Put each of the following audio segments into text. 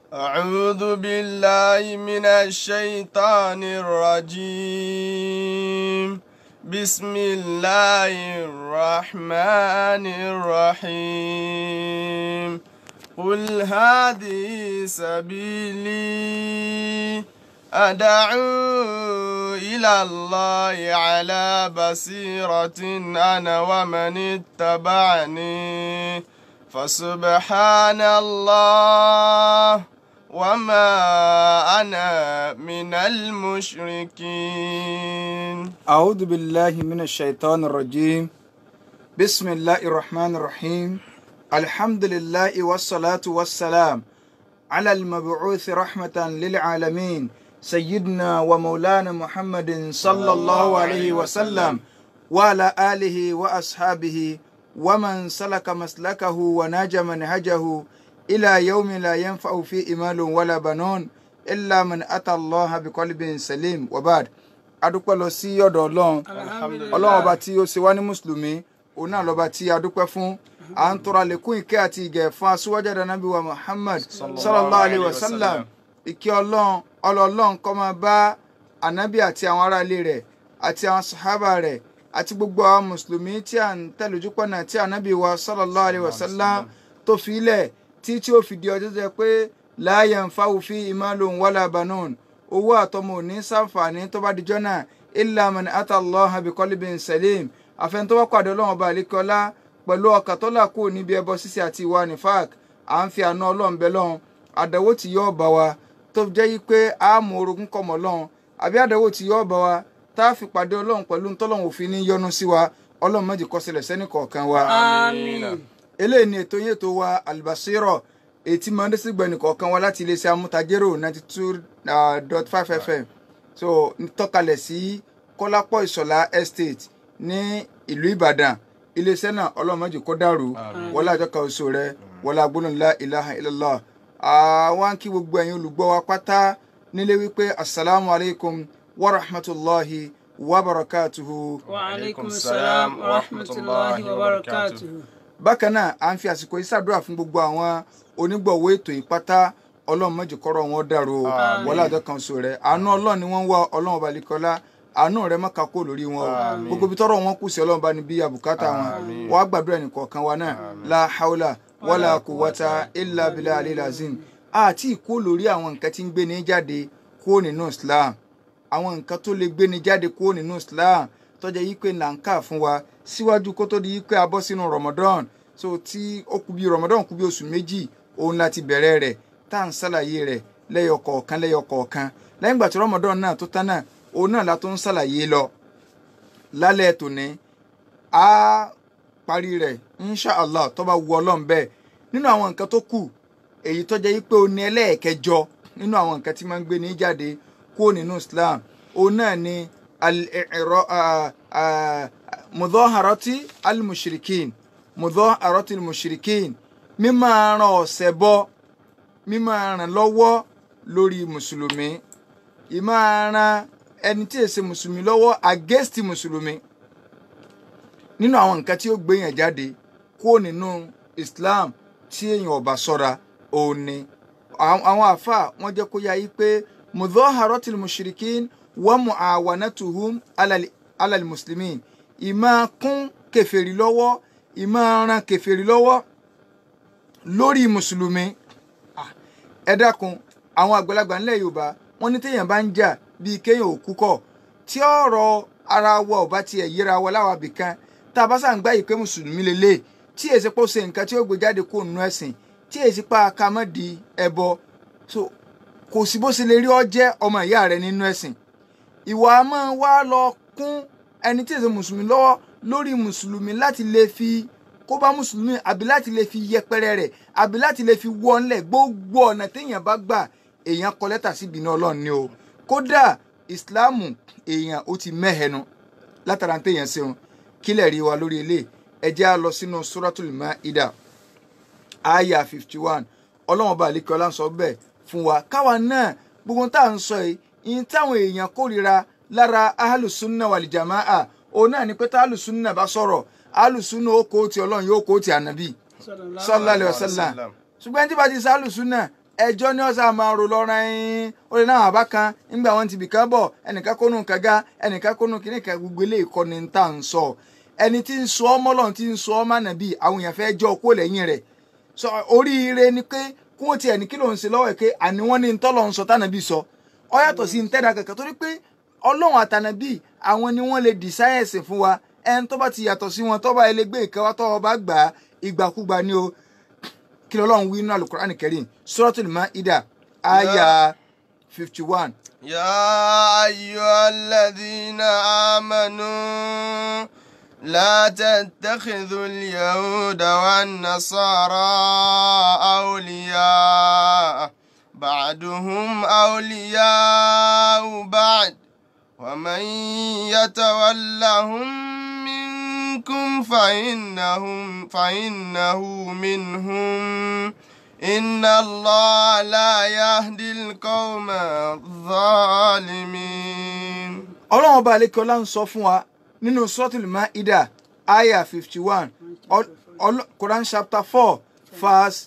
أعوذ بالله من الشيطان الرجيم بسم الله الرحمن الرحيم قل هذه سبيلي أدعو إلى الله على بصيرة أنا ومن اتبعني فسبحان الله وما أنا من المشركين أعوذ بالله من الشيطان الرجيم بسم الله الرحمن الرحيم الحمد لله والصلاة والسلام على المبعوث رحمة للعالمين سيدنا ومولانا محمد صلى الله عليه وسلم وعلى آله وأصحابه ومن سلك مسلكه وناج منهجه إلى يوم لا ينفع فيه مال ولا بنون إلا من أتى الله بقلب سليم وبعد adúpẹ́ lọ sí ọ̀dọ̀ ọlọ́run ọlọ́run ọba tí ó ṣe wá ní mùsùlùmí òun náà lọ́ba tí a dúpẹ́ fún à ń tọrọ àlékún ìkẹ́ àti ìgẹ̀ fún aṣíwájú ànábì wa muhammad sallallahu alayhi wa sallam ìkẹ́ ọlọ́run ọlọ́ọ̀lọ́run kó máa bá ànábì àti àwọn aráalé rẹ̀ àti àwọn sàhábà rẹ̀ àti gbogbo àwọn mùsùlùmí tí à ń tẹ̀lé ojúpọ̀nà tí ànábì wa sallallahu alayhi wa sallam tó fi ilẹ̀ tí tí ó fi di ọjọ́ jẹ́ pé la yanfa'u fi imalun wala banun owó àtọmọ ò ní sàǹfààní tó bá dijọ́ náà illa man ata Allah bi qalbin salim àfẹn tó bá pàdé ọlọ́run ọba àlékọ́lá pẹ̀lú ọkàn tó là kúrò níbi ẹbọ ṣíṣe àti ìwà nifak à ń fi àánú ọlọ́run bẹ lọ́run àdánwò tí yóò bá wa tó jẹ́ yí pé a mú orogún kọmọ lọ́run àbí àdánwò tí yóò bá wa tá a fi pàdé ọlọ́run pẹ̀lú ntọ́lọ́run òfin ní yọ́nú sí wa ọlọ́run má jẹ́ kó ṣẹlẹ̀ sẹ́nì kọ̀ọ̀kan wa. آمين eléyìí ni ètò yín ètò wa albasiro ètí máa ń dé sí gbẹ̀nì kọ̀ọ̀kan wa láti iléeṣẹ́ amútajérò ninety two dot five fm so tọ́kalẹ̀ sí kọ́lápọ̀ ìṣọ̀lá estate ní ìlú ìbàdàn iléeṣẹ́ náà ọlọ́run má jẹ́ kó dàrú wọlé àjọkà oṣù rẹ wọlé agbóhùn la ilaha illallah àwọn kí gbogbo ẹ̀yin olùgbọ́ wa pátá nílé wípé asalaamu alaykum wa rahmatulahi wa barakatuhu. وعليكم السلام ورحمة الله وبركاته bákan náà à ń fi àsìkò yìí ṣàdúrà fún gbogbo àwọn onígbọ̀wọ́ ètò yìí pátá ọlọ́run má jẹ́ kọ́rọ̀ wọn dàrú o wọlé àjọ kan oṣù rẹ àánú ọlọ́run ni wọ́n ń wá ọlọ́run balikọ́lá àánú rẹ má ka kó lórí wọn o gbogbo ibi tọ́rọ̀ wọn kù sí ọlọ́run bá ní bí àbùkátà wọn wàá gbàdúrà nìkọ̀ọ̀kan wa náà la haula wala quwwata illa billahi alil azim àti ìkó lórí àwọn nǹkan tí ń gbé ní jáde kúrò nínú islam àwọn nǹkan tó lè gbé ní jáde kúrò nínú islam tọ́jà yí pé là ń kà fún wa síwájú kó tó di yí pé a bọ́ sínú ramadan so tí ó kù bí ramadan kù bí oṣù méjì òun láti bẹ̀rẹ̀ rẹ̀ tá à ń ṣàlàyé rẹ̀ lẹ́yọ kọ̀ọ̀kan lẹ́yọ kọ̀ọ̀kan lẹ́yìn ìgbà tí ramadan náà tó tán náà òun náà la tó ń ṣàlàyé lọ lálẹ́ tòní a parí rẹ̀ inshallah tó bá wu ọlọ́run bẹ́ẹ̀ nínú àwọn nǹkan tó kù èyí tó jẹ́ pé ó ní ẹlẹ́ẹ̀kẹjọ nínú àwọn nǹkan tí máa ń gbé ní jáde kúrò nínú islam òun náà ni al-i'ra mudhaharati al-mushrikin mudhaharati al-mushrikin mímọ́ ran ọ̀sẹ̀ bọ́ mímọ́ ràn lọ́wọ́ lórí mùsùlùmí ìmọ̀ ran ẹni tí èsè mùsùlùmí lọ́wọ́ against mùsùlùmí nínú àwọn nǹkan tí ó gbé yàn jáde kúrò nínú islam tí èèyàn ọba ṣọ́ra òun ni àwọn àfa wọn jẹ́ kó yá yí pé mudhaharatil mushrikin wa muawanatuhum alal alal muslimin ìmọ̀ kún kèfèrí lọ́wọ́ ìmọ̀ ran kèfèrí lọ́wọ́ lórí mùsùlùmí Ah, ẹ dákun àwọn àgbàlagbà ńlẹ̀ yorùbá wọ́n ní téèyàn bá ń jà bíi kéèyàn ò kú kọ̀ tí ọ̀rọ̀ ara wa ò bá tiẹ̀ yíra wa láwa bìkan tá a bá sàn gbá yìí pé mùsùlùmí lélẹ̀ tí èsì pọ̀ ṣe nǹkan tí ó gbé jáde kó nínú ẹ̀sìn tí èsì pa akamọ́ di ẹbọ so kò sí bó ṣe lè rí ọ jẹ́ ọmọ ìyá rẹ nínú ẹ̀sìn ìwà a máa wá lọ kún ẹni tí èsì mùsùlùmí lọ́wọ́ lórí mùsùlùmí láti lè fi kó bá mùsùlùmí àbí láti lè fi yẹpẹrẹ rẹ̀ àbí láti lè fi wọ́nlẹ̀ gbogbo ọ̀nà téèyàn bá gbà èèyàn kọ lẹ́tà sí ìbínú ọlọ́run ni o kódà ìsìláàmù èèyàn ó ti mẹ́hẹ̀nu látara téèyàn ṣeun kílẹ̀ rí wa lórí ilé ẹ jẹ́ á lọ sínú suratul maida aya fifty one ọlọ́run ọba àlekẹ́ ọlá ń sọ bẹ́ẹ̀ fún wa káwa náà gbogbo tá à ń sọ yìí ìyẹn táwọn èèyàn kórìíra lára ahlùsúnnà wàlìjàmáà òun náà ni pé tá ahlùsúnnà bá sọ̀rọ̀ ahlùsúnnà ó kó ti ọlọ́run yóò kó ti ànábì sallallahu alaihi wasallam ṣùgbọ́n tí bá ti sá ahlùsúnnà ẹjọ́ ní ọ̀sán máa rò lọ́ra ẹ̀yìn ó lè náà àbá kan nígbà wọn ti bìkan bọ̀ ẹnìkan kónú kàga ẹnìkan kónú kìnìkan gbogbo ilé ìkọ́ni ń tà ń sọ ẹni tí ń sọ ọmọ lọ́run tí ń sọ ọmọ nàbí àwọn èèyàn fẹ́ jọ kó lẹ́yìn rẹ̀ sọ oríire ni pé kí wọ́n tiẹ̀ ní kí ló ń ṣe lọ́wọ́ ẹ̀ pé àní wọ́n ní ń tọ́lọ̀ ń sọ tànàbí sọ ọ yàtọ̀ sí ń tẹ́ra kankan torí pé ọlọ́run àtànàbí àwọn ni wọ́n lè dì sáyẹ̀nsì fún wa ẹni tó bá ti yàtọ̀ sí wọn tó bá ilé gbé ìkẹwà tó bá gbà á ìgbàkúgbà ni o kí lọ́lọ́run wí nínú alukur'an kẹrin suratul maida aya fifty one. يا أيها الذين آمنوا لا تتخذوا اليهود والنصارى أولياء بعضهم أولياء بعد ومن يتولهم منكم فإنهم فإنه منهم إن الله لا يهدي القوم الظالمين ọlọ́run ọba alekiola ń sọ fún wa nínú suratul maida aya fifty one quran chapter four verse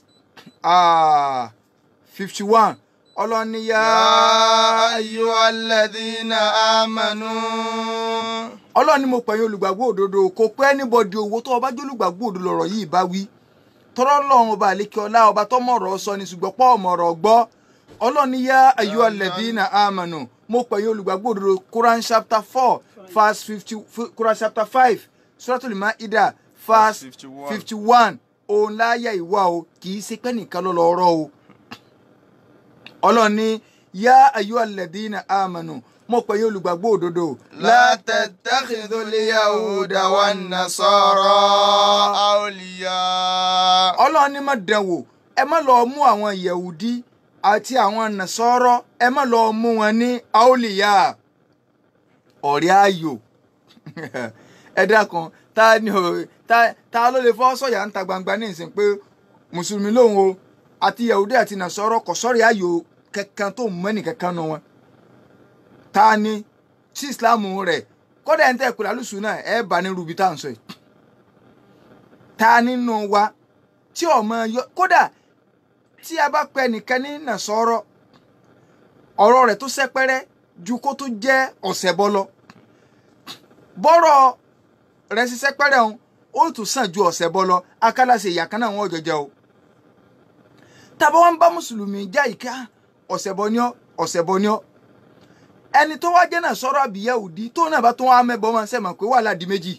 fifty one ọlọ́run ní yá يا أيها الذين آمنوا ọlọ́run ní mo pẹ̀yìn olùgbàgbọ́ òdodo kò pẹ́ anybody owó tó ọba jẹ́ olùgbàgbọ́ òdodo lọ̀rọ̀ yìí bá wí tọ́rọ́ lọ́run ọba àlékiọlá ọba tó mọ̀rọ̀ sọ ni ṣùgbọ́n pọ̀ mọ̀rọ̀ gbọ́ ọlọ́run ní yá ayú alladhina amanu mo pẹ̀yìn olùgbàgbọ́ òdodo Quran chapter four verse fifty Quran chapter five Suratul Maida verse 51. fifty one òun láyà ìwà o kì í ṣe pé nìkan ló lọ rọ o ọlọ́run ní yá ayú alladhina amanu mo pẹ̀yìn olùgbàgbọ́ òdodo لا تتخذوا اليهود والنصارى أولياء ọlọ́run ní má dán wò ẹ má lọ mú àwọn yẹ̀wùdí àti àwọn nàṣọ́rọ́ ẹ má lọ mú wọn ní aoliya ọ̀rẹ́ ayò ẹ dákun ta ni o ta ta ló lè fọ́ sọ̀yà ń ta gbangba ní ìsìn pé mùsùlùmí lòun o àti yẹ̀wùdí àti nàṣọ́rọ́ kò sọ̀rẹ́ ayò kankan tó mú ẹnì kankan nù wọn ta ni tí ìsìláàmù rẹ̀ kódà ẹ̀ ń tẹ́ ìpìlẹ̀ alùsùn náà ẹ̀ bá ní rúbi tá à ń sọ yìí ta nínú wa tí ọmọ yọ kódà tí a bá pẹ nìkan ní nàṣọrọ ọ̀rọ̀ rẹ̀ tó sẹpẹrẹ ju kó tó jẹ́ ọ̀sẹ̀ bọ lọ bọ́rọ̀ rẹ̀ sí sẹpẹrẹ òun ó tún sàn ju ọ̀sẹ̀ bọ lọ akálàṣe ìyá kan náà wọn jọjọ o tàbí wọn bá mùsùlùmí já ìka ọ̀sẹ̀ bọ ní ọ ọ̀sẹ̀ bọ ní ọ ẹni tó wá jẹ́ nàṣọrọ àbí Yahudi tó náà bá tó wá mẹ́bọ máa ń sẹ́mọ̀ pé wàhálà di méjì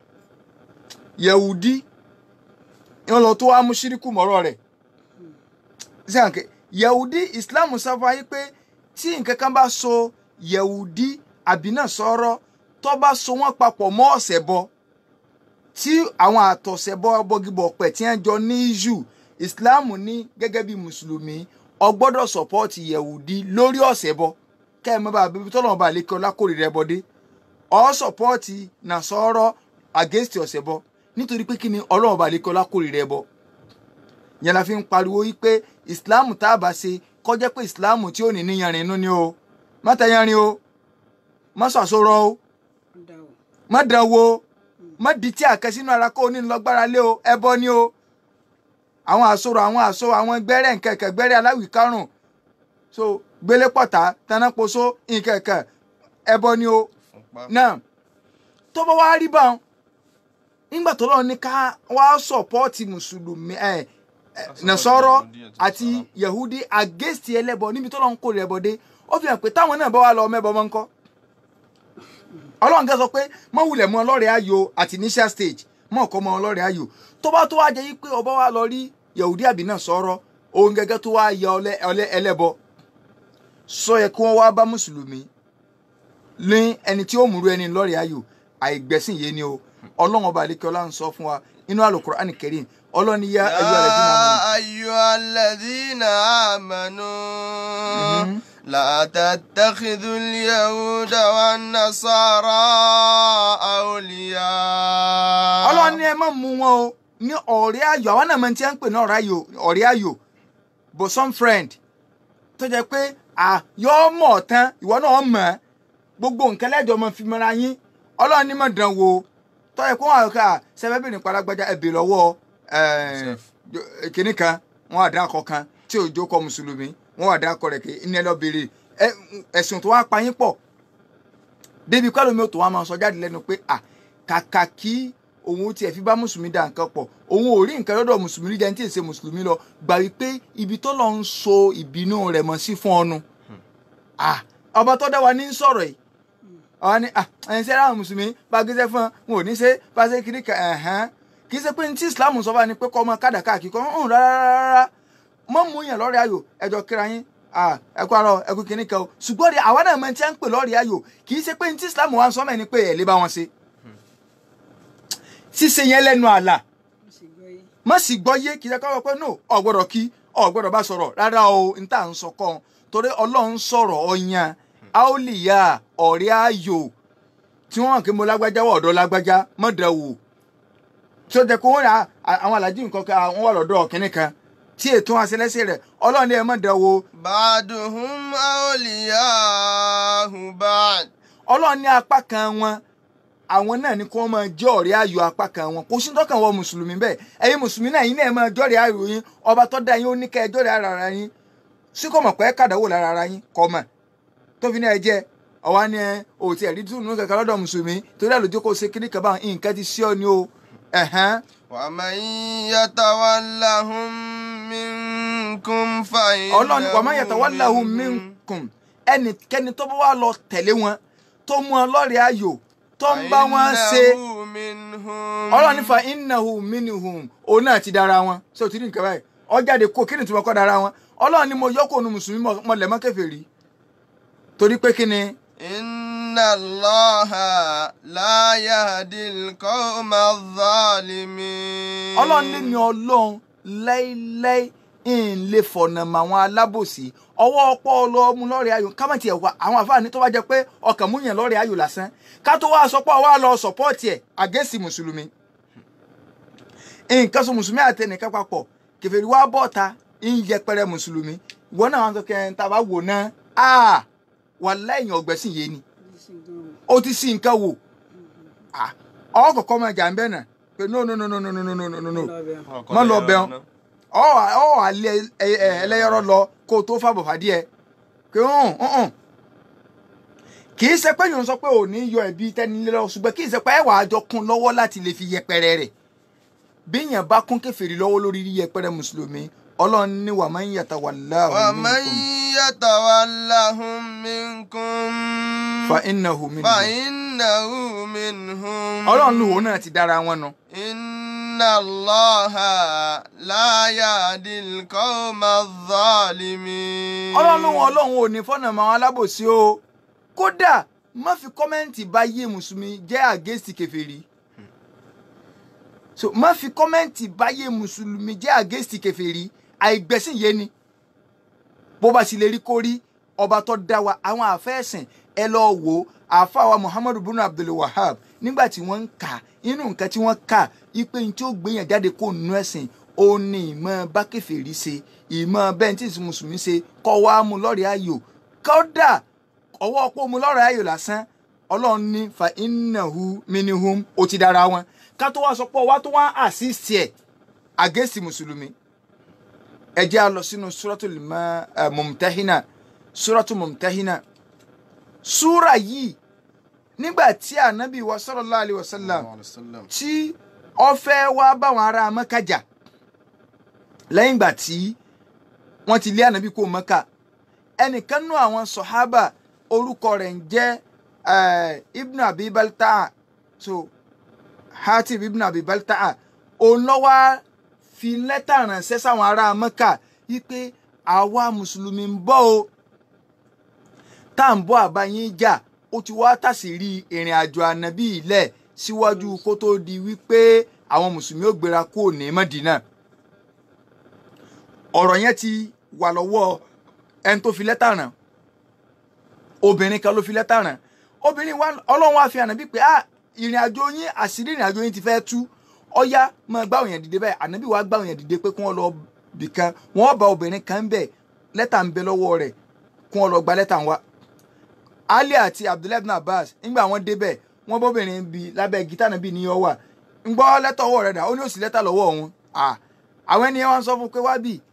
Yahudi ìwọ́n lọ tó wá mú ṣíríkù mọ́rọ̀ rẹ̀ sẹ́yìnkẹ́ yẹ̀wùdí islam sáfà yí pé tí nǹkan kan bá so yẹ̀wùdí àbí náà sọ̀rọ̀ tó bá so wọ́n papọ̀ mọ́ ọ̀sẹ̀ bọ tí àwọn àtọ̀sẹ̀ bọ bọ́gibọ̀ pẹ̀ tí wọ́n jọ ní iṣu islam ní gẹ́gẹ́ bí mùsùlùmí o gbọ́dọ̀ sọ̀pọ́ọ̀tì yẹ̀wùdí lórí ọ̀sẹ̀ bọ kẹ́ ẹ mọ́ bá bíbí tọ́lọ́mọba àlékè ọlákòrè rẹ bọ́dé ọ̀ sọ̀pọ́ọ̀tì náà sọ̀rọ̀ against ọ̀sẹ̀ bọ nítorí pé kí ni ọlọ́run bá lè kọ́ lákòrè rẹ bọ yẹn la fi ń pariwo yí pé ìsìláàmù tá a bá ṣe kọjá pé ìsìláàmù tí ò ní níyanrìn inú ni o má tẹyanrin o má sàsọrọ o má dán wo má di tí àkẹ́ sínú ara kó o ní lọ́gbára lé o ẹbọ ni o àwọn àsọrọ àwọn àsọ àwọn gbẹ́rẹ́ nkẹ̀kẹ́ gbẹ́rẹ́ aláwì karùn so gbélé pọ̀tà tanáposo nkẹ̀kẹ́ ẹbọ ni o náà tó bá wá rí báwọn nígbà tó lọ́ọ́ ní ká wá sọ̀pọ́ọ̀tì mùsùlùmí ẹ̀ nàṣọ́rọ́ àti yahudi against ẹlẹ́bọ níbi tó lọ́ọ́ ń kó ẹbọ dé ó fi hàn pé táwọn náà bá wà lọ mẹ́bọ mọ́ ń kọ́ ọlọ́run kẹ́ sọ pé mọ́ wulẹ̀ mọ́ ọlọ́rẹ̀ ayò àti initial stage mọ́ ọ̀kọ́ mọ́ ọlọ́rẹ̀ ayò tó bá tó wá jẹ́ yí pé ọba wa lọ rí yahudi àbí nàṣọ́rọ́ òun gẹ́gẹ́ tó wá yẹ ọlẹ́ ẹlẹ́bọ sọ yẹ kí wọ́n wá bá mùsùlùmí ní ẹni tí ó múru ẹni lọ́rẹ̀ ayò àìgbẹ́sìn yé ni o ọlọ́run ọba àlekẹ́ ń sọ fún wa inú Al-Qur'an Karim ọlọ́run ní yá أيها الذين آمنوا لا تتخذوا اليهود والنصارى أولياء ọlọ́run ní ẹ má mú wọn o ní ọ̀rẹ́ ayò àwọn náà máa ti ń pè ní ọ̀rẹ́ ayò bosom friend tó jẹ́ pé yọ́ mọ̀ tán ìwọ náà mọ̀ gbogbo nǹkan lẹ́jọ́ máa fi mọ́ra yín ọlọ́run ní má dán wò tọ́yẹ kó wọn àyọkà sẹfẹ́bìnrin paragbájá ẹbí lọ́wọ́ kínní kan wọn àdá kọ̀ọ̀kan tí òjò kọ mùsùlùmí wọn wà dákọ rẹ̀ kí ní ẹ lọ béèrè ẹ ẹ̀sùn tó wá pa yín pọ̀ débi pẹ́ lómi ò tó wá máa sọ jáde lẹ́nu pé à kàkà kí òun tiẹ̀ fi bá mùsùlùmí dà nǹkan pọ̀ òun ò rí nǹkan lọ́dọ̀ mùsùlùmí rí jẹ́ ní tí ì ṣe mùsùlùmí lọ gbà wípé ibi tó lọ ń so ìbínú rẹ̀ mọ́ sí fún ọnu ah ọba tó dá wa ní sọ̀rọ̀ yìí ọba ní ah ẹ̀yin sẹ́ra àwọn mùsùlùmí bá gẹ́sẹ́ fún wọn ò ní ṣe bá ṣe kiri kan ẹ̀hán kì í ṣe pé ní tí islam sọ fún wa ni pé kọ́ ọmọ kádàká kíkọ́ ń rárá rárá mọ́ mú yàn lọ́rẹ̀ ayò ẹjọ́ kíra yín ah ẹkú arọ ẹkú kìíní kan o ṣùgbọ́n de àwa náà mọ̀ tí a ń pè lọ́rẹ̀ ayò kì í ṣe pé ní tí islam wa ń sọ mẹ́ni pé ẹ̀ lè bá wọn ṣe ṣíṣe yẹn lẹ́nu àlà Mo sì gbọ́ yé. má sì gbọ́ yé kí ẹ kọ́ pé no ọ̀ gbọ́dọ̀ kí ọ̀ gbọ́dọ̀ bá sọ̀rọ̀ rárá o n tà ń sọ kọ́ ọ torí ọlọ́run sọ̀rọ̀ ọ̀yàn aoliya ọ̀rẹ́ ayò tí wọ́n hàn kí mo lágbájá wọ̀ ọ̀dọ́ lágbájá mọ̀dà wò tí ó jẹ́ kó wọ́n rà àwọn alájí nǹkan kan àwọn wà lọ́dọ̀ kínní kan tí ètò àṣẹlẹ́sẹ̀ rẹ̀ ọlọ́run ní ẹ mọ̀dà wò بعضهم أولياء بعض ọlọ́run ní apá kan wọn àwọn náà ní kí wọ́n máa jẹ́ ọ̀rẹ́ ayò apá kan wọn kò sí tọ́kàn wọ mùsùlùmí bẹ́ẹ̀ ẹ̀yin mùsùlùmí náà yín náà máa jọ́rẹ́ ayò yín ọba tó dá yín ó ní kẹ́ ẹ jọ́rẹ́ ara ara yín sí kò mọ̀ pé kàdáwò lára ara yín kọ́ mọ̀ tó fi ní ẹ jẹ́ ọ̀wá ni ẹ ò tiẹ̀ rí túnú kankan lọ́dọ̀ mùsùlùmí torí àlòjó kò ṣe kíní kaba nǹkan ti sí ọ ni o ẹ̀hán ومن يتولهم منكم فإنه ọlọ́run wa man yatawallahu minkum ẹnikẹ́ni tó bá wà lọ tẹ̀lé wọn tó mú ọ lọ́rẹ̀ẹ́ ayò tó ń bá wọn ṣe فإنه منهم ọlọ́run nífa innahu minhum òun náà ti dára wọn ṣé o ti rí nǹkan báyìí ọ jáde kó kí ni tìmọ̀ kọ́ dára wọn ọlọ́run ni mo yọ kó nu mùsùlùmí mọ- mọ lẹ̀ mọ́ kèfèrí torí pé kí ni إن الله لا يهدي القوم الظالمين ọlọ́run lé mi ọlọ́run láíláí ń lè fọ̀nà mọ́ àwọn alábòsí ọwọ́ ọpọ́ ọlọ́mú lọ́rẹ̀ ayò ká má tiẹ̀ wá àwọn àfáàní tó bá jẹ pé ọkàn mú yẹn lọ́rẹ̀ ayò lásán ká tó wá sọ pé ọwọ́ lọ sọ̀pọ́ọ̀tì ẹ̀ àgẹ́sì mùsùlùmí nǹkan sọ mùsùlùmí àtẹnìkan papọ̀ kèfèrí wá bọ́ọ̀ta ń yẹpẹrẹ mùsùlùmí ìwọ náà wọn sọ kẹ́ ẹ̀ ń ta bá wò náà áà wà lẹ́yìn ọ̀gbẹ́sìn yé ni Mo sì gbọ́ wò. ó ti sí nǹkan wò Ah, ọ kọ̀kọ́ máa jà ń bẹ̀ náà pé no no no no no no no no no no Lọ bẹ̀. má lọ bẹ̀ ọ́n ọ ọ alẹ ẹlẹyọrọ lọ kó o tó fàbọ̀ fàdíẹ pé hàn hàn kì í ṣe pé yòó sọ pé ò ní yọ ẹbí tẹnilé lọ ṣùgbọ́n kì í ṣe pé ẹwà àjọ kún lọ́wọ́ láti lè fi yẹpẹrẹ rẹ̀ bí èèyàn bá kún kèfèrí lọ́wọ́ lórí yẹpẹrẹ mùsùlùmí ọlọ́run ní wà máa ń yàtọ̀ wà láàrú ومن يتولهم منكم fa innahu minhum فإنه منهم ọlọ́run lòun náà ti dára wọn nù. إن الله لا يهدي القوم الظالمين ọlọ́run lòun ọlọ́run ò ní fọ́nà mọ́ àwọn alábòsí o kódà má fi kọ́mẹ́ǹtì bá yé mùsùlùmí jẹ́ àgẹ́sì kèfèrí so má fi kọ́mẹ́ǹtì bá yé mùsùlùmí jẹ́ àgẹ́sì kèfèrí àìgbẹ́sìn yé ni bó bá sì lè rí kó rí ọba tó dá wa àwọn àfẹ́sìn ẹ lọ wò ó àfàwà muhammadu bunu abdul wahab nígbà tí wọ́n ń kà inú nǹkan tí wọ́n kà ipe ní tí ó gbéyàn jáde kó nínú ẹ̀sìn ó ní ìmọ̀ bá kèfèrí ṣe ìmọ̀ bẹ́ẹ̀ tí ìsìn mùsùlùmí ṣe kọ́ wa mú lọ́rẹ̀ ayò kódà ọwọ́ pé mu lọ́rẹ̀ ayò lásán ọlọ́run ní fa innahu minihum ó ti dára wọn ká tó wá sọ pé ọwá tó wá assist ẹ̀ àgẹ́sì mùsùlùmí ẹ jẹ́ a lọ sínú suratul ma- eh, mumtahina suratul mumtahina súra yìí nígbà tí ànábì wa sallallahu alaihi wasallam tí ó fẹ́ wá báwọn ará Mẹ́kà jà lẹ́yìn ìgbà tí wọ́n ti lé ànábì kó Mẹ́kà ẹnìkan nú àwọn sọ̀hábà orúkọ rẹ̀ ń jẹ́ eh, ibn abi balta'a so hatib ibn abi balta'a òun ló wá fi lẹ́tà ránṣẹ́ sáwọn ará Mẹ́kà wípé àwa mùsùlùmí ń bọ̀ o tá à ń bọ̀ àbáyín jà ó ti wá tàṣírí ìrìn àjò ànábì ilẹ̀ síwájú kó tó di wípé àwọn mùsùlùmí ò gbéra kúrò ní Mẹ́dínà ọ̀rọ̀ yẹn ti wà lọ́wọ́ ẹni tó fi lẹ́tà rán obìnrin kan ló fi lẹ́tà rán obìnrin wa ọlọ́run wá fi ànábì pé ah ìrìn àjò yín àṣírí ìrìn àjò yín ti fẹ́ tú ọ̀yá máa gbá òyìn dìde bẹ́ẹ̀ ànábì wa gbá òyìn dìde pé kí wọ́n lọ bì kan wọ́n bá obìnrin kan bẹ̀ lẹ́tà ń bẹ lọ́wọ́ rẹ̀ kí wọ́n lọ gba lẹ́tà wa ali àti abdullahi ibn abbas ńgbà wọn débẹ̀ wọ́n bóbìnrin bi lábẹ́ gítà náà bí ní ọwà ń gbọ́ lẹ́tà ọwọ́ rẹ̀ dà ó ní òsì lẹ́tà lọ́wọ́ òun àwọn ènìyàn wọn sọ fún pé wá bì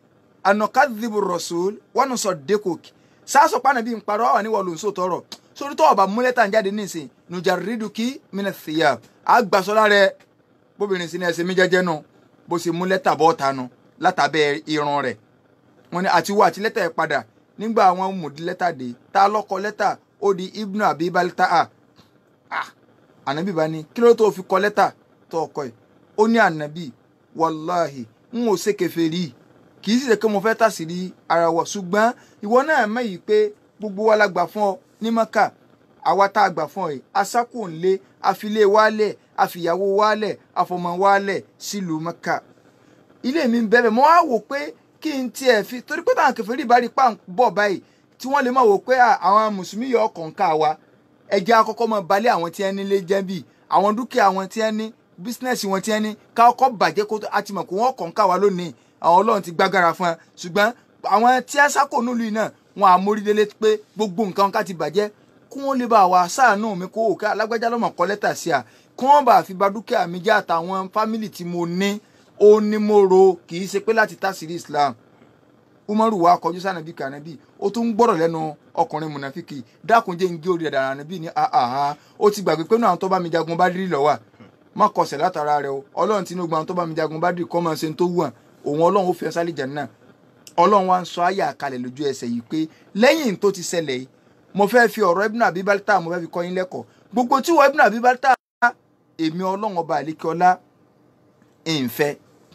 anukadhibu rasul wọn nù sọ dekok sáàsọ pa nàbí nkparọ àwọn àníwọ lòun sòtọ ọ̀rọ̀ sórí tó ọba múlẹ̀tà ń jáde nísìn nùjàrídùkì mìnàfìyà àgbàsọlá rẹ bóbìnrin sí ní ẹsẹ̀ mi jẹ́jẹ́ nù bó ṣe mú lẹ́tà bọ́ ta nu látàbẹ́ irun rẹ̀ wọn ni àti wo àti lẹ́tà ẹ̀ padà nígbà àwọn mùdí lẹ́tà dé tá a lọ́kọ lẹ́tà ó di ibnu abi balita a ànábì bá ní kí ló tó fi kọ lẹ́tà tó ọkọ ẹ̀ ó ní ànábì wàláhì n ò ṣe kèfèrí kì í sì ṣe pé mo fẹ́ tàṣírí ara wọ̀ ṣùgbọ́n ìwọ náà mẹ́yìí pé gbogbo wa la gbà fún ọ ní maka àwa tá a gbà fún ọ yìí asákò ńlé àfilé wálẹ̀ àfìyàwó wálẹ̀ àfọmọ wálẹ̀ sílùú maka ilé mi ń bẹ̀bẹ̀ mo wá wò pé kí n tiẹ̀ fi torí pé táwọn kèfèrí bá rí pa ń bọ̀ báyìí tí wọ́n lè máa wò pé àwọn mùsùlùmí yọ ọkàn ká wa ẹjẹ́ akọ́kọ́ mọ balẹ̀ àwọn tí wọ́n nílé jẹ́ bíi àwọn dúkìá wọn tí wọ́n ní bísínẹ́sì wọn tí wọ́n ní ká ọkọ̀ bàjẹ́ kó àti mọ̀ kó wọ́n kàn ká wa lónìí àwọn ọlọ́run ti gbágára fún ẹ ṣùgbọ́n àwọn tí wọ́n sákò nílùú náà wọn àmórídélé pé gbogbo nǹkan ká ti bàjẹ́ kí wọ́n lè bá wa sáànù mi kó òkè alágbájá lọ́mọ kọ́ lẹ́tà sí à kí wọ́n bá fi ba dúkìá mi jẹ́ àtàwọn fámìlì tí mo ní ó ní mo ro kì í ṣe pé láti tásìrí Islam umaru wa kọjú sànàbí kànàbí ó tún gbọ́rọ̀ lẹ́nu ọkùnrin mùnàfíkì dákunjẹ́ ń gé orí ẹ̀dà ànàbí ní àhà ó ti gbàgbé pé náà tó bá mi jagun bá dìrì lọ́wọ́ má kọsẹ̀ látara rẹ o ọlọ́run tí inú gbọ́n tó bá mi jagun bá dìrì kọ́ máa ṣe tó wù hàn òun ọlọ́run ó fi ẹsẹ̀ àlìjẹ̀ náà ọlọ́run wa ń sọ ayé àkàlẹ̀ lójú ẹsẹ̀ yìí pé lẹ́yìn tó ti ṣẹlẹ̀ yìí mo fẹ́ fi ọ̀rọ̀ ibùnà bíbálítà mo fẹ́ fi kọ́ yín lẹ́kọ̀ọ́ gbogbo tí wọ́n ibùnà bíbálítà èmi ọlọ́run ọba àlékiọlá ìǹfẹ́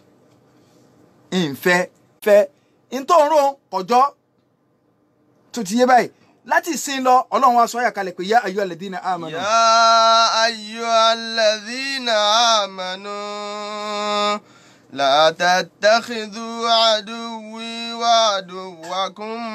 ìǹfẹ́ fẹ́ ntòrò kọjọ́ tó ti yé báyìí láti sin lọ ọlọ́run wa sọ ayé àkàlẹ̀ pé yá ayọ́ alladhina amanu. يا أيها الذين آمنوا لا تتخذوا عدوي وعدوكم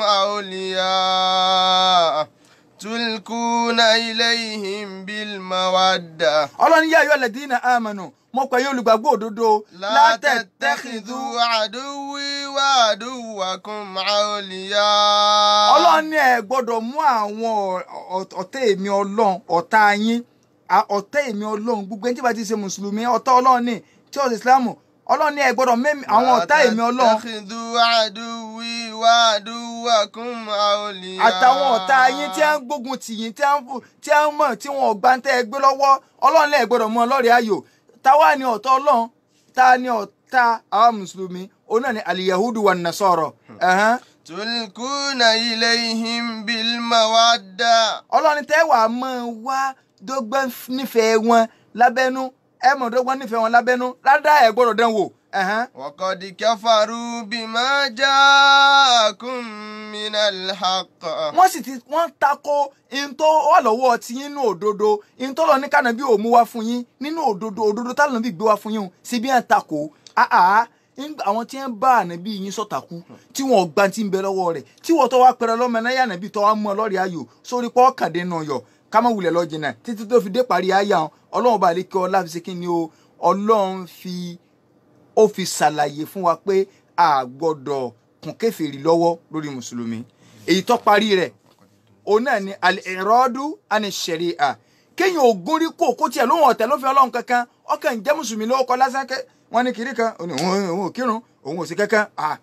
أولياء تلقون إليهم بالمودة ọlọ́run yá ayọ́ alladhina amanu mo pè yín olùgbàgbọ́ òdodo لا تتخذوا عدوي وعدوكم أولياء ọlọ́run ní ẹ gbọ́dọ̀ mú àwọn ọ̀- ọ̀tá èmi ọlọ́run ọ̀tá yín à- ọ̀tá èmi ọlọ́run gbogbo ẹni tí bá ti ṣe mùsùlùmí ọ̀tá ọlọ́run ní tí ó ṣe ìsìlámù ọlọ́run ní ẹ gbọ́dọ̀ mẹ́mi àwọn ọ̀tá èmi ọlọ́run لا تتخذوا عدوي وعدوكم أولياء àtàwọn ọ̀tá yín tí wọ́n ń gbógun tì yín tí wọ́n ń fò- tí wọ́n ń mọ̀ tí wọ́n ò gbá ń tẹ́ ẹ gbé lọ́wọ́ ọlọ́run lẹ́ẹ̀ gbọ́dọ̀ mú ọlọ́rẹ̀ ayò táwa ni ọ̀tá ọlọ́run ta ni ọ̀tá àwọn mùsùlùmí òun náà ni aliyahudu wa nasọ̀rọ̀ ẹ̀hán. تلقون إليهم بالمودة ọlọ́run tẹ́ wàá mọ̀ wá dọ́gbọ́n nífẹ̀ẹ́ wọn lábẹ́nú ẹ mọ̀ dọ́gbọ́n nífẹ̀ẹ́ wọn lábẹ́nú ládàá ẹ̀ gbọ́dọ̀ dán wò. ẹ̀hán. وقد كفروا بما جاءكم من الحق wọ́n sì ti wọ́n tako ihun tó wà lọ́wọ́ ti yín nínú òdodo ihun tó lọ ní kànáà bí òmu wá fún yín nínú òdodo òdodo táwọn bí gbé wá fún yín o sí bí wọ́n tako àá nígbà àwọn tí wọ́n bá ànábì yín sọ̀tàkù tí wọ́n gbá ti ń bẹ lọ́wọ́ rẹ̀ tí wọ́n tó wá pẹ̀rẹ̀ lọ́mọ náà yà nàbí tó wá mú ọ lọ́rẹ̀ ayò sórí pọ́ kàdé nù yọ ká má wulẹ̀ lọ́ọ́ jìnnà títí tó fi dé parí ayà wọn ọlọ́run bá lè kí ọ láfi ṣe kí ni o ọlọ́run fi ó fi ṣàlàyé fún wa pé a gbọ́dọ̀ kún kèfèrí lọ́wọ́ lórí mùsùlùmí èyí tó parí rẹ̀ òun náà ni al-iradu ani sharia kéèyàn ògún rí kó kó tiẹ̀ lóhùn ọ̀tẹ̀ lófin ọlọ́run kankan ọkàn jẹ́ mùsùlùmí lówó kọ lásán kẹ́ wọ́n ní kiri kan òun òun òun ò kírun òun ò sí kankan ah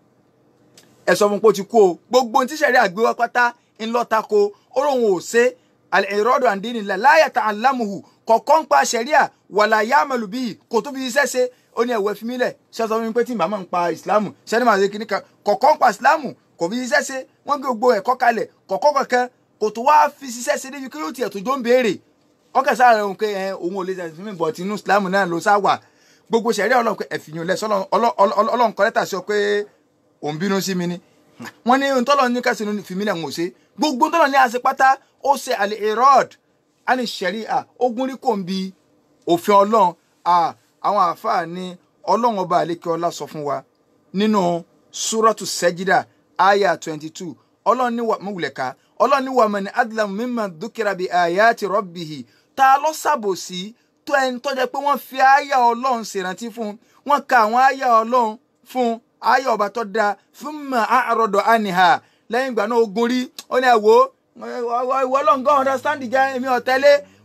ẹ sọ fún pé ó ti kú o gbogbo ohun tí sẹ̀rí àgbéwá pátá ń lọ tako ó lóun ò ṣe al-iradu an dinillah la yata'allamuhu kọ̀ọ̀kan ń pa sẹ̀ríà wala ya'malu bihi kò tó fi iṣẹ́ ṣe ó ní ẹ̀wọ̀ ẹ̀fí mílẹ̀ ṣé sọ fún mi pé tí màmá ń pa ìsìlámù sẹ́ni màá ṣe kíní kan kọ̀ọ̀kan ń pa ìsìlámù kò fi iṣẹ́ ṣe wọ́n gbé gbogbo ẹ̀kọ́ kalẹ̀ kọ̀ọ̀kan kankan kò tó wá fi iṣẹ́ ṣe débi kí yóò tiẹ̀ tó jó ń béèrè ọkàn sáà rẹ̀ ń pé ẹ òun ò lè ṣe fún mi bọ̀ tí inú ìsìlámù náà ló sá wà gbogbo sẹ̀ríà ọlọ́run pé ẹ̀fìyàn lẹ̀ sọ́lọ́ ọlọ́run kọ́ lẹ́tà sí ọ pé òun bínú sí mi ni wọ́n ní ntọ́lọ́ ní kásìnú fìmílẹ̀ ń wò ṣe gbogbo ntọ́lọ́ ní àṣẹ pátá ó ṣe àlè erod àní sẹ̀ríà ogun rí kò ń bi òfin ọlọ́run àwọn àáfàá ní ọlọ́run ọba àlékè ọlá sọ fún wa nínú súrọ́tù sẹ́jídà àyà twenty two ọlọ́run ní wà mọ̀wùlẹ̀ká ọlọ́run ní wà mọ̀ni adlam mimman dúkìrà bíi ayati rabbihi ta ló ṣàbòsí tó ẹni tó jẹ́ pé wọ́n fi àyà ọlọ́run ṣèrántí fún wọ́n ka àwọn àyà ọlọ́run fún àyà ọba tó dáa fún mọ̀ àròdọ̀ àníhà lẹ́yìn ìgbà náà ogun rí ó ní ẹ̀wò ìwọ ọlọ́run gan understand jẹ́ èmi ọ̀tẹ́lẹ̀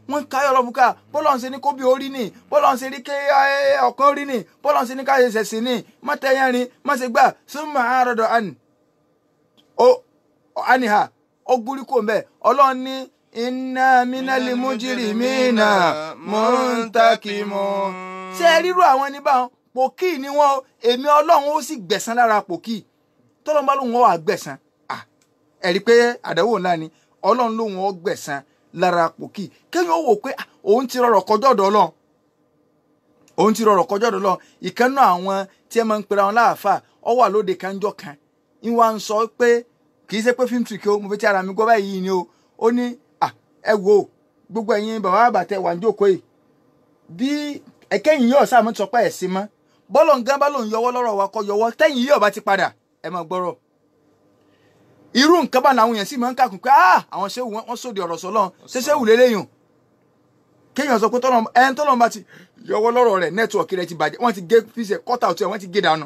wọ́n ń káyọ̀ lọ́fún ká bọ́lọ̀ ń ṣe ní kó bí orí nì bọ́lọ̀ ń ṣe ní ké ọ̀kan orí nì bọ́lọ̀ ń ṣe ní ká ṣe ṣẹ̀sìn nì má tẹ̀yẹ́ rin má ṣe gbà súnmọ́ àárọ̀dọ̀ àní ó àníhà ó gúrí kò mbẹ́ ọlọ́run ní iná mínálì mújírì mínà mọ́ńtàkìmọ́ ṣé ẹ ríru àwọn ẹni báwọn pòkì ni wọn èmi ọlọ́run ó sì gbẹ̀san lára pòkì tọ́lọ́n bá lóun ó wà gbẹ̀san ẹ rí i pé àdánwò ńlá ni ọlọ́run lóun ó gbẹ̀san lára pòkì kéèyàn ó wò pé òun ti rọrọ̀ kọjọ́ ọ̀dọ̀ ọlọ́run òun ti rọrọ̀ kọjọ́ ọ̀dọ̀ ọlọ́run ìkànnà àwọn tí ẹ máa ń pera wọn láàfà ọ wà lóde kanjọ́ kan ń wá ń sọ pé kì í ṣe pé fíìmù tìrìkì o mo fi ti ara mi gbọ́ báyìí ni o ó ní ẹ wo gbogbo ẹ̀yin bàbá àbàtẹ wà ń jókòó yìí bí ẹ̀kẹ́yìn yóò sáà mọ́ ti sọ pé ẹ̀ sí mọ́ bọ́lọ̀ ń gán bá lòun yọwọ́ lọ́rọ̀ wa kọ́ yọwọ́ tẹ́yìn yóò bá ti padà ẹ máa gbọ́rọ̀ irú nǹkan bá làwọn èèyàn sì máa ń kàkùn pé ah àwọn ṣéwù wọn sóde ọ̀rọ̀ sọlọ́n ṣé ṣéwù lélẹ́yìn kéèyàn sọ pé tọ́lọ́ ẹni tọ́lọ́ bá ti yọwọ́ lọ́rọ̀ rẹ̀ nẹ́tíwọ̀kì rẹ̀ ti bàjẹ́ wọ́n ti gé fíṣẹ̀ kọ́tà ọ̀tún ẹ̀ wọ́n ti gé dànù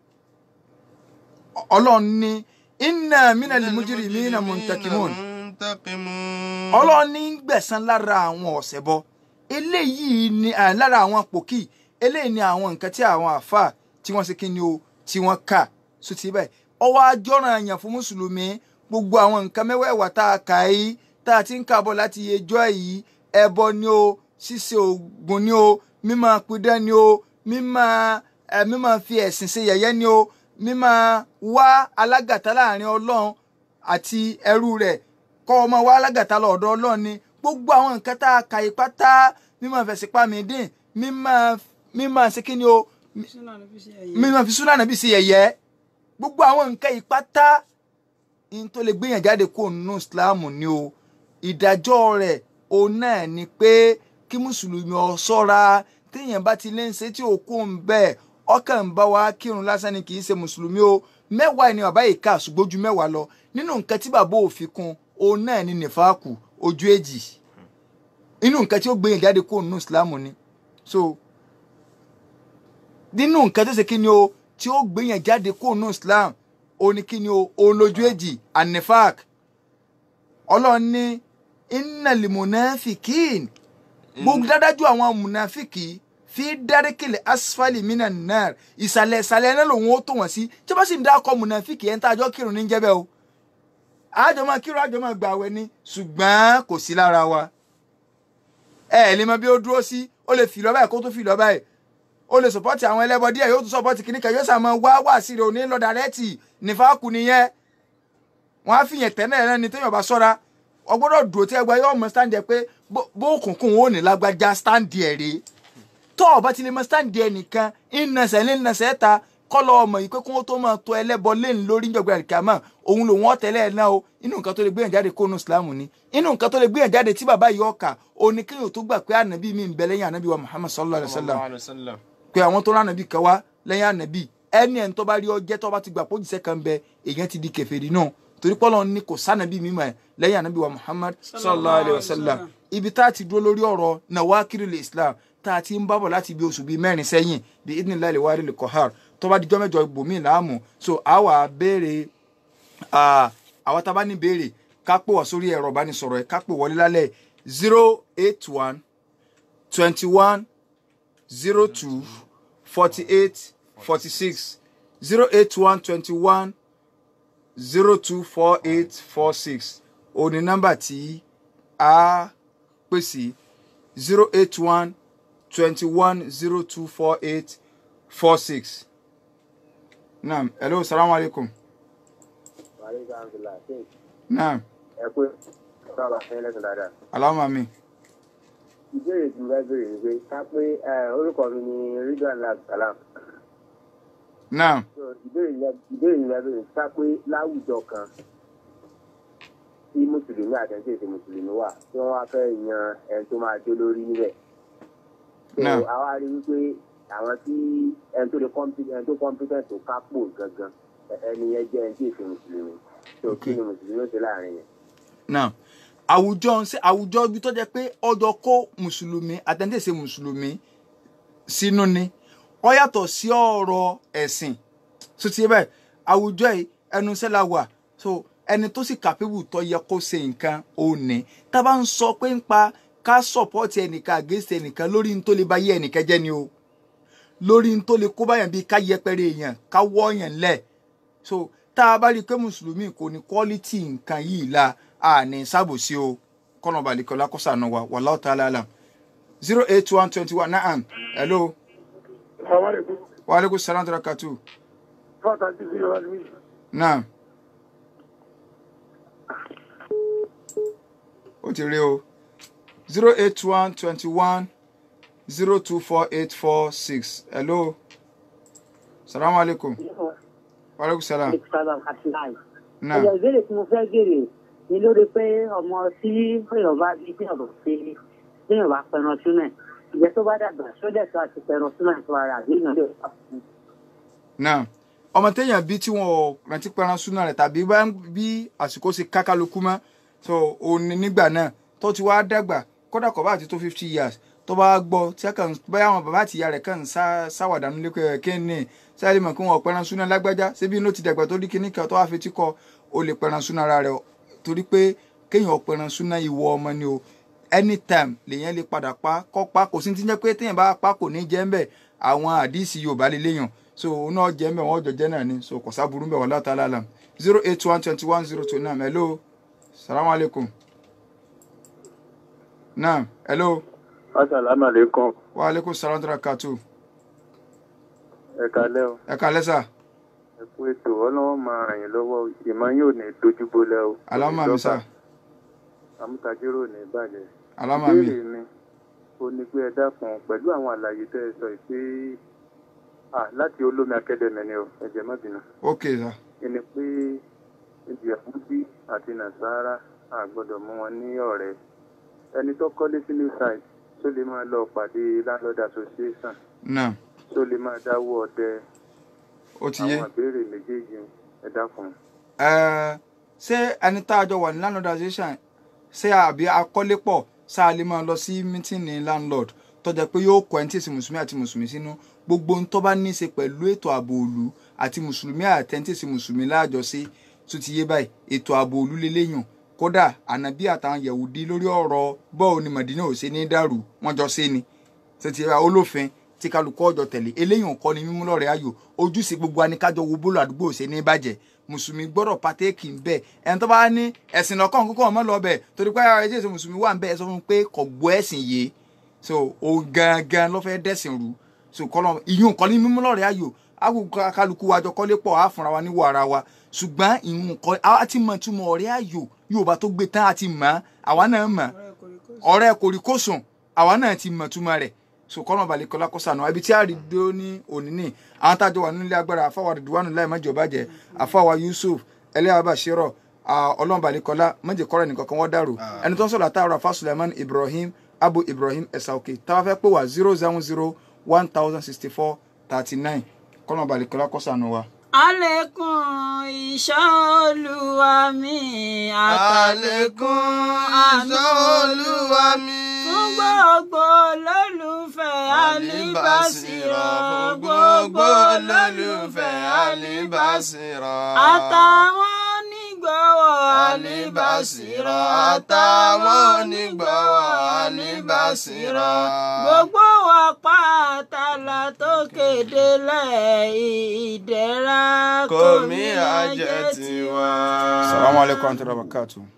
ọlọ́run ní inna minal mujrimina muntakimun ọlọ́run ní gbẹ̀san lára àwọn ọ̀sẹ̀ bọ eléyìí ni lára àwọn pòkì eléyìí ni àwọn nǹkan tí àwọn àfà tí wọ́n ṣe kí ni o tí wọ́n kà so ti bẹ́ẹ̀ ọwọ́ ajọ́ràn àyàn fún mùsùlùmí gbogbo àwọn nǹkan mẹ́wẹ̀ẹ̀wá tá a kà yìí tá a ti ń kàbọ̀ láti yejọ́ yìí ẹbọ ni o ṣíṣe ògùn ni o mímọ pidán ni o mímọ ẹ mímọ fi ẹ̀sìn ṣe yẹ̀yẹ́ ni o mímọ wá alágàtà láàrin ọlọ́run àti ẹrú rẹ̀ kọ́ ọmọ wá alágàtà lọ́dọ̀ ọlọ́run ni gbogbo àwọn nǹkan tá a kà yìí pátá mímọ fẹ̀sìn pa mí dín mímọ mímọ ṣe kí ni o mímọ fi súnà nàbí ṣe yẹ̀yẹ́ gbogbo àwọn nǹkan yìí pátá ní tó lè gbéyàn jáde kó nínú islam ni o ìdájọ́ rẹ̀ òun náà ni pé kí mùsùlùmí ọ ṣọ́ra téèyàn bá ti lé ń ṣe tí òkú ń bẹ́ẹ̀ ọkàn ń bá wa kírun lásán ni kì í ṣe mùsùlùmí o mẹ́wàá ni bàbá yìí kà ṣùgbọ́n ju mẹ́wàá lọ nínú nǹkan tí bàbá òfin kún òun náà ni nìfàákù ojú èjì inú nǹkan tí ó gbéyàn jáde kó nínú islam ni so nínú nǹkan tó ṣe kí ni o tí ó gbéyàn jáde kó nínú islam òun ni kí ni o òun lójú èjì anifak ọlọ́run ní innal munafikin gbogbo dádájú àwọn munafiki fi dárékèlè asfali minan nar ìsàlẹ̀ ìsàlẹ̀ náà lòun ó tó wọ́n sí tí wọ́n sì ń dákọ̀ munafiki ẹ̀ ń tàjọ́ kírun ní jẹ́bẹ̀ o àjọ máa kírun àjọ máa gbààwẹ̀ ni ṣùgbọ́n kò sí lára wa ẹ ẹ lè mọ bí ó dúró sí ó lè fi lọ báyìí kó tó fi lọ báyìí ó lè sọpọ́tì àwọn ẹlẹ́bọ díẹ̀ yóò tún sọpọ́tì kìnnìkan yóò sàmọ́ wá wá sí rẹ̀ òní lọ dàrẹ́tì nífàákù nìyẹn wọ́n á fìyàn tẹ́lẹ̀ rẹ ni téèyàn bá sọ́ra ọgbọ́dọ̀ dúró tí ẹgbẹ́ yóò mọ stand ẹ pé bó òkùnkùn ó ní lágbájá stand ẹ rèé tó o bá ti lè mọ stand ẹ nìkan ìnàṣẹ ní ìnàṣẹ ta kọlọ ọmọ yìí pé kí wọn tó máa tọ ẹlẹ́bọ lẹ́nu lórí ìjọba àdìkàmọ òun lòun ọtẹlẹ ẹ náà o inú nǹkan tó lè gbéyàn jáde kónú ìsìlámù ni inú nǹkan tó lè gbéyàn jáde tí bàbá yìí ọkà òní kéèyàn tó gbà pé ànàbí mi ń bẹ lẹ́yìn ànàbí wa Muhammad sallallahu alayhi wa sallam pé àwọn tó rán ànàbí kan wá lẹ́yìn ànàbí ẹni ẹni tó bá rí ọjẹ́ tó bá ti gbà pé òjìṣẹ́ kan bẹ èèyàn ti di kèfèrí náà torí pọ́lọ́ ní kò sànàbí mímọ́ ẹ̀ lẹ́yìn ànábì wa muhammad sallallahu alayhi wa sallam ibi tá a ti dúró lórí ọ̀rọ̀ nawakiril islam tá a ti ń bábọ̀ láti bí oṣù bíi mẹ́rin sẹ́yìn bí idnillahi al-wari al-qahar tó bá dijọ́ mẹ́jọ ibòmí làámù so àwa béèrè àwa tá a bá ní béèrè ká pè wá sórí ẹ̀rọ ìbánisọ̀rọ̀ ẹ̀ ká pè wọlé lálẹ́ zero eight one twenty one zero two forty eight forty six zero eight one twenty one zero two four eight four six ó ní nọ́mbà tí a pè sí zero eight one twenty one zero two four eight four six. naam hello salaam aleykum. naam ẹ pé sábà fẹ́ lẹ́sìn dáadáa. alama mi. ìbéèrè tí mo fẹ́ béèrè ni pé ká pé orúkọ mi ni ridwan lab salam. naam So, ìbéèrè yẹn- ìbéèrè yẹn béèrè ká pé láwùjọ kan tí mùsùlùmí àtẹ̀sí èdè mùsùlùmí wà tí wọ́n wá fẹ́ yan ẹni tó máa jó lórí níbẹ̀. So, Náà. àwa rí wípé àwọn tí ẹni tó lè competent ẹni tó competent tó kápò gangan ẹ- ẹni yẹn jẹ́ ẹni tí èsì mùsùlùmí. So, kí ni mùsùlùmí ó ṣe láàrin yẹn? naam àwùjọ ń ṣe àwùjọ ibi tó jẹ́ pé ọjọ́ kó mùsùlùmí àtẹ̀ǹtẹ̀sẹ̀ mùsùlùmí sínú ni ó yàtọ̀ sí ọ̀rọ̀ ẹ̀sìn tó ti yé bẹ́ẹ̀ àwùjọ yìí ẹnu iṣẹ́ la wà so ẹni tó sì kàpébù tó yẹ kó ṣe nǹkan ò ní tá a bá ń sọ pé ń pa ká sọ̀pọ́ọ̀tì ẹnìkan against ẹnìkan lórí n tó lè bá yé ẹnìkan jẹ́ ni o lórí n tó lè kó báyàn bíi ká yẹpẹrẹ èèyàn ká wọ́ èèyàn lẹ̀ so tá a bá rí i pé mùsùlùmí kò ní quality nǹkan yìí la a ní sábòsí o kọ́nà balẹ̀kọ́lá kó sànù wa wallahu ta'ala alam zero eight one twenty one naam hello Assalamualaikum. wa aleykum salaam wa rahmatulah Fata ti fi wa ni. naam ó ti rí o zero eight one twenty one zero two four eight four six hello salaam aleykum wa aleykum salaam ìsọ̀rọ̀ àtìláì. naam ẹ̀yọ̀ ìbéèrè tí mo fẹ́ béèrè ni lórí pé ọmọ tí èèyàn bá bí tí èèyàn bá ṣe tí èèyàn bá pẹran sínú ẹ̀ ìjẹ́ tó bá dàgbà sódẹ̀ tó àti pẹran sínú ẹ̀ tó ara àbí èèyàn lè wà fún un. naam ọmọ téèyàn bí tí wọn ò rántí pẹran súná rẹ tàbí bá ń bí àsìkò ṣe kákálukú mọ so òní nígbà náà tó ti wá dàgbà kódà kò bá ti tó fifty years tó bá gbọ́ tí a kàn báyà àwọn bàbá àti ìyá rẹ̀ kàn ń sá sáwàdánù lẹkọọ kéènì sáré mọ kí wọn ò pẹran súná lágbájá ṣébí inú ti dàgbà tó rí kíní kan tó wá fetí kọ ó lè pẹran súná ara rẹ̀ torí pé kéèyàn ò pẹran súná ìwọ ọmọ ni o anytime lèyàn lè padà pa kọ́ pa kò sí ti jẹ́ pé téèyàn bá pa kò ní jẹ́ ń bẹ̀ àwọn àdìsí yorùbá lè léyàn so òun náà jẹ́ ń bẹ̀ wọ́n jọ jẹ́ náà ni so kò sábúrú ń bẹ̀ wọ́n látà lálàm zero eight one twenty one zero two naam hello salamu aleykum naam hello Assalamu alaikum. wa aleykum salam tara katu Ẹ kalẹ́ o. ẹ kálẹ́ sà Ẹ kú ètò ọlọ́wọ́ máa ràn yín lọ́wọ́ ìmọ̀ yóò ní dojúbolẹ̀ o. alámà mi sà Àmútajérò ní ìbàjẹ́. alámà mi Ìbéèrè mi ó ní pé ẹ dákun pẹ̀lú àwọn àlàyé tẹ́ ẹ sọ yìí pé à láti olómi akẹ́dẹ̀mẹ̀ ni o ẹ̀jẹ̀ má bínú. ok sà Ẹni pé ìjẹ̀bùdí àti nàṣàrà a gbọ́dọ̀ mú wọn ní ọ̀rẹ́. Ẹni tó kọ́lé sí new site tó lè máa lọ pàdé landlord association naam tó lè máa dáwọ́ ọdẹ ó ti yé àwọn ìbéèrè méjèèjì ẹ dákun. ẹ ṣé ẹni tá a jọ wà ní landlord association ṣé àbí akọ́lé pọ̀ ṣá a lè máa lọ sí mítìnì landlord tó jẹ́ pé yóò kọ ẹni tí èsì mùsùlùmí àti mùsùlùmí sínú gbogbo ohun tó bá ní í ṣe pẹ̀lú ètò ààbò òlu àti mùsùlùmí àti ẹni tí èsì mùsùlùmí láàjọṣe tó ti yé báyìí ètò ààbò òlu lélẹ́yìn kódà ànábì àtàwọn yahudi lórí ọ̀rọ̀ bọ́ọ̀ ni mọ̀dínà ò ṣe ní dàrú wọ́n jọ ṣe ni tó ti yé báyìí olófin tí kálukú ọjọ́ tẹ̀lé eléyìí kọ́ ni mímú lọ́rẹ̀ ayò ojúṣe gbogbo aníkájọ wo bólú àdúgbò ṣe ní bàjẹ́ mùsùlùmí gbọ́dọ̀ pàtẹ́kì ń bẹ̀ ẹni tó bá ní ẹ̀sìn lọ́kàn kókó ọmọ lọ bẹ̀ torí pé ara ẹ̀jẹ̀ mùsùlùmí wà ń bẹ̀ ẹ sọ fún un pé kò gbọ́ ẹ̀sìn yé so o gangan ló fẹ́ dẹ̀sìn rú so kọ́lọ́ ìyún kọ́ ní mímú lọ́rẹ̀ ayò àgùkọ kálukú wa jọ kọ́lé pọ̀ á fúnra wa níwọ̀ ara wa ṣùgbọ́n ìyún kọ́ á ti mọ̀ túmọ̀ ọ̀rẹ́ ayò Yorùbá tó gbé tán á ti mọ̀ àwa náà mọ̀ ọ̀rẹ́ kòríkòsùn àwa náà ti mọ̀ túmọ̀ rẹ̀ so kọ́nà balẹ̀ kọ́lá kó sànù ibi tí a rí dó ní òní ní àwọn tájọ wà nílé agbára àfáwà rìdíwánu láì mọ́jọ bàjẹ́ àfáwà Yusuf ẹlẹ́yà bàṣírọ̀ ọlọ́run balẹ̀ kọ́lá mọ́jẹ kọ́rọ̀ nìkan kan wọ́n dàrú ẹni tó ń sọ̀rọ̀ àtàwọn afa Suleiman Ibrahim Abu Ibrahim ẹ̀sàòkè táwa fẹ́ pè wá zero seven zero one thousand sixty four thirty nine kọ́nà balẹ̀ kọ́lá kó sànù wa. Àlékún ìṣọ́ Olúwa mi àlékún ìṣọ́ olúwa mi. fún gbogbo olólùfẹ́ Alíbàsírọ̀ fún gbogbo olólùfẹ́ Alíbàsírọ̀. àtàwọn onígbọ̀wọ́ Alíbàsírọ̀ àtàwọn onígbọ̀wọ́ Alíbàsírọ̀. gbogbo wa pátálà tó kéde lẹ̀ ìdẹ̀ra kò mí àjẹ́ tiwa. salamu alaykum wa rahmatulahi wa barakatuh.